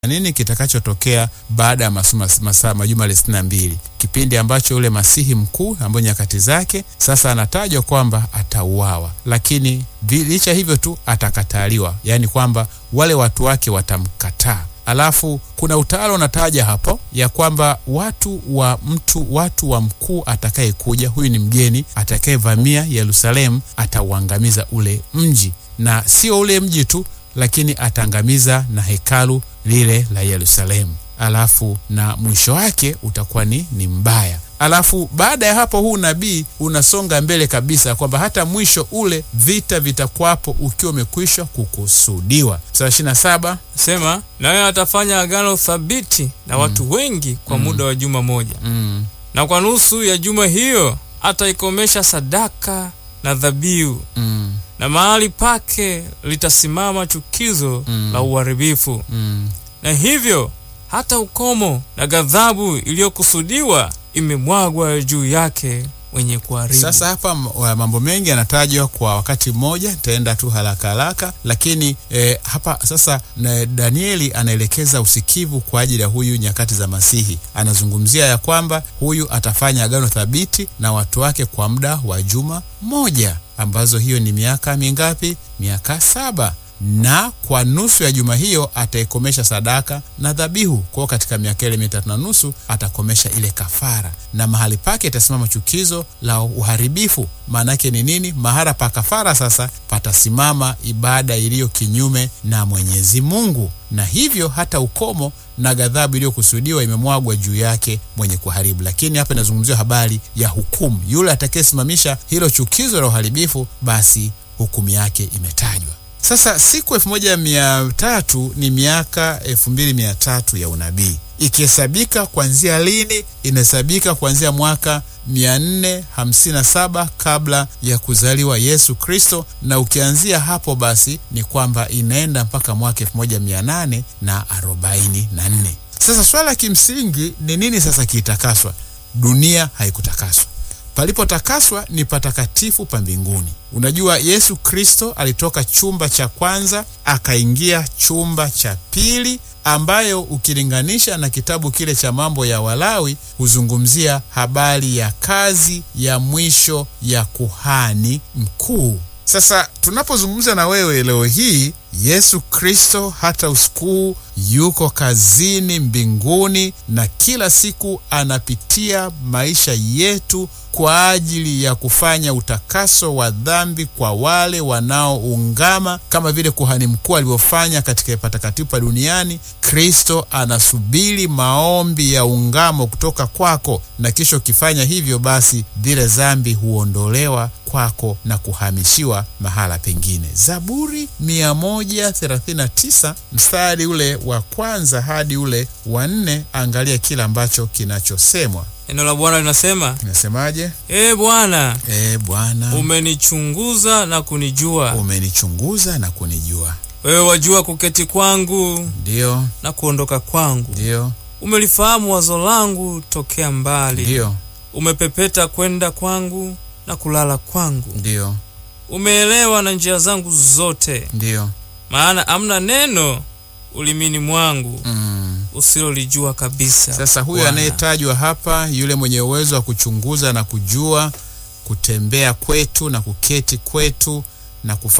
nini kitakachotokea baada ya masaa majuma sitini na mbili, kipindi ambacho ule masihi mkuu ambayo nyakati zake sasa anatajwa kwamba atauawa, lakini licha hivyo tu atakataliwa, yaani kwamba wale watu wake watamkataa. Alafu kuna utawala unataja hapo ya kwamba watu wa mtu watu wa mkuu atakayekuja, huyu ni mgeni atakayevamia Yerusalemu, atauangamiza ule mji, na sio ule mji tu lakini ataangamiza na hekalu lile la Yerusalemu. Alafu na mwisho wake utakuwa ni, ni mbaya. Alafu baada ya hapo huu nabii unasonga mbele kabisa kwamba hata mwisho ule vita vitakuwapo ukiwa umekwisha kukusudiwa. Sura ishirini na saba sema naye atafanya agano thabiti na mm. watu wengi kwa mm. muda wa juma moja mm. na kwa nusu ya juma hiyo ataikomesha sadaka na dhabihu mm. na mahali pake litasimama chukizo Mm. la uharibifu mm. na hivyo hata ukomo na ghadhabu iliyokusudiwa imemwagwa juu yake mwenye kuharibu. Sasa hapa m- mambo mengi yanatajwa kwa wakati mmoja, nitaenda tu haraka haraka, lakini eh, hapa sasa na Danieli anaelekeza usikivu kwa ajili ya huyu nyakati za Masihi. Anazungumzia ya kwamba huyu atafanya agano thabiti na watu wake kwa muda wa juma moja, ambazo hiyo ni miaka mingapi? Miaka saba na kwa nusu ya juma hiyo ataikomesha sadaka na dhabihu. Kwao katika miaka ile mitatu na nusu atakomesha ile kafara, na mahali pake itasimama chukizo la uharibifu. Maana yake ni nini? Mahala pa kafara sasa patasimama ibada iliyo kinyume na Mwenyezi Mungu, na hivyo hata ukomo na ghadhabu iliyokusudiwa imemwagwa juu yake mwenye kuharibu. Lakini hapa inazungumziwa habari ya hukumu, yule atakayesimamisha hilo chukizo la uharibifu, basi hukumu yake imetajwa. Sasa siku elfu moja mia tatu ni miaka elfu mbili mia tatu ya unabii ikihesabika kuanzia lini? Inahesabika kuanzia mwaka 457 kabla ya kuzaliwa Yesu Kristo, na ukianzia hapo basi ni kwamba inaenda mpaka mwaka 1844. Sasa swala la kimsingi ni nini? Sasa kiitakaswa? Dunia haikutakaswa palipotakaswa ni patakatifu pa mbinguni. Unajua, Yesu Kristo alitoka chumba cha kwanza akaingia chumba cha pili, ambayo ukilinganisha na kitabu kile cha mambo ya Walawi huzungumzia habari ya kazi ya mwisho ya kuhani mkuu. Sasa tunapozungumza na wewe leo hii, Yesu Kristo hata usiku yuko kazini mbinguni, na kila siku anapitia maisha yetu kwa ajili ya kufanya utakaso wa dhambi kwa wale wanaoungama, kama vile kuhani mkuu alivyofanya katika patakatifu pa duniani. Kristo anasubiri maombi ya ungamo kutoka kwako, na kisha ukifanya hivyo, basi zile dhambi huondolewa kwako na kuhamishiwa mahala pengine. Zaburi 139 mstari ule wa kwanza hadi ule wa nne, angalia kile ambacho kinachosemwa. Neno la Bwana linasema, Inasemaje? ee Bwana, E Bwana, umenichunguza na kunijua. umenichunguza na kunijua. Wewe wajua kuketi kwangu Ndiyo, na kuondoka kwangu. ndiyo, Umelifahamu wazo langu tokea mbali. ndiyo, Umepepeta kwenda kwangu na kulala kwangu. ndiyo, Umeelewa na njia zangu zote, ndiyo. maana amna neno ulimini mwangu Mm. usilolijua kabisa. Sasa huyu Bwana. anayetajwa hapa, yule mwenye uwezo wa kuchunguza na kujua, kutembea kwetu na kuketi kwetu na kufa